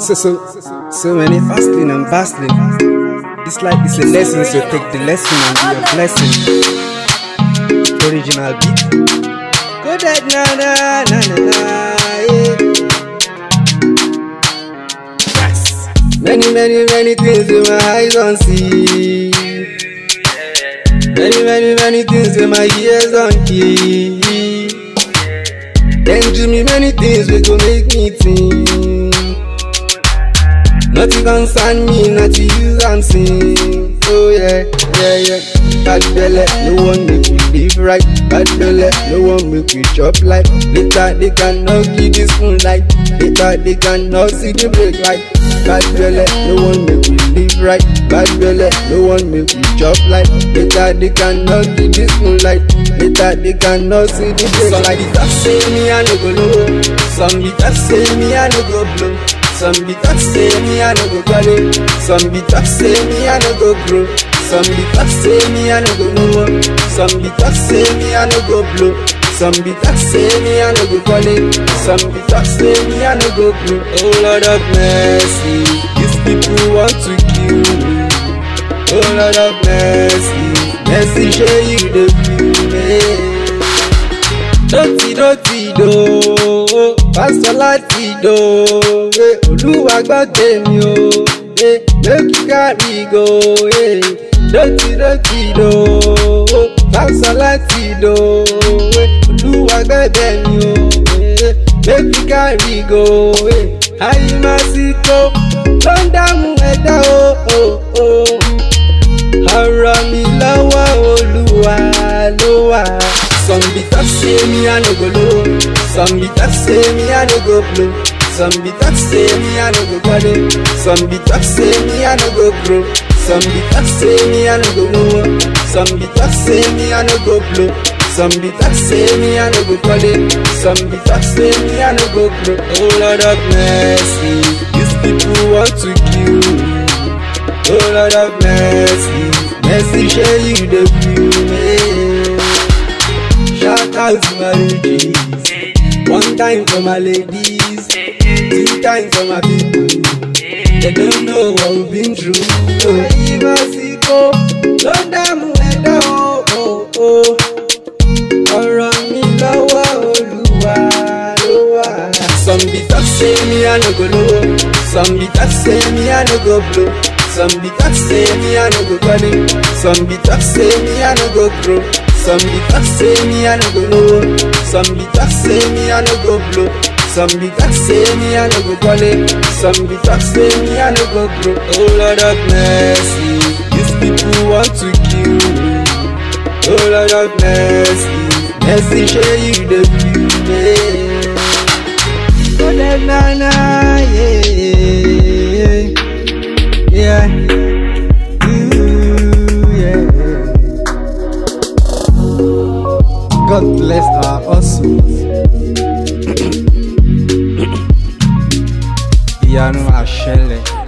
So, so, so many hustling and bustling. It's like it's a lesson, so take the lesson and be a blessing. Original beat. Go that na na na na na. Yeah. Yes. Many, many, many things with my eyes on see. Many, many, many things with my ears on hear. Then do me many things we go make me think. Nothing concern me, not to use and sing. Oh yeah, yeah, yeah. Bad belly, no one make we live right. Bad belly, no one make we chop like. Later they cannot give this moonlight. Later they cannot see the break light. Bad belly, no one make we live right. Bad belly, no one make we chop like. Later they cannot give this moonlight. Later they cannot see the break light. Some be talk say me I no go low. Some be talk say me I no go blow. Some be talk say me I no go quality. Some be talk say me I no go grow. Some be talk say me I no go know. Some be talk say me I no go blow. Some be talk say me I no go quality. Some be talk say me I no go grow. Oh Lord of mercy, these people want to kill me. Oh Lord of mercy, mercy show you the feel me. Dọ́tí dọ́tí dò ó, pásítọ̀ láti dò ó, eh, olúwa gbọ́ tèmi o, eh, make you carry go. eh. Dọ́tí dọ́tí dò ó, pásítọ̀ láti dò ó, eh, olúwa gbẹ́bẹ̀ mi o, eh, make you carry go. eh. Àyìnbásíkò ló ń dààmú ẹ̀dá o. o, o. Ọ̀rọ̀ mi lọ́wọ́ olúwa ló wà. Some be talk say me I no go low. Some be talk say me I no go blow. Some be talk say me I no go quality. Some be talk say me I no go grow. Some be talk say me I no go know. Some be talk say me I no go blow. Some be talk say me I no go quality. Some be talk say me I no go grow. Oh Lord of mercy, these people want to kill me. Oh Lord of mercy, mercy show you the feel me. Shout out to my ladies, one time for my ladies, two times for my people. They don't know what we've been through. Oh, Ìbásíkò ló dààmú ẹ̀dá o. o, o. Ọ̀rọ̀ mi lọ́wọ́ Olúwa ló wà. Some be talk say me I no go low. Some be talk say me I no go blow. Some be talk say me I no go quality. Some be talk say me I no go grow. Some be talk say me I no go know. Some be talk say me I no go blow. Some be talk say me I no go quality. Some be talk say me I no go grow. Oh Lord of mercy, these people want to kill me. Oh Lord of mercy, mercy show you the beauty. Oh na na na yeah yeah Ooh, yeah. God bless our hustles. Ìyanu àṣẹlẹ̀.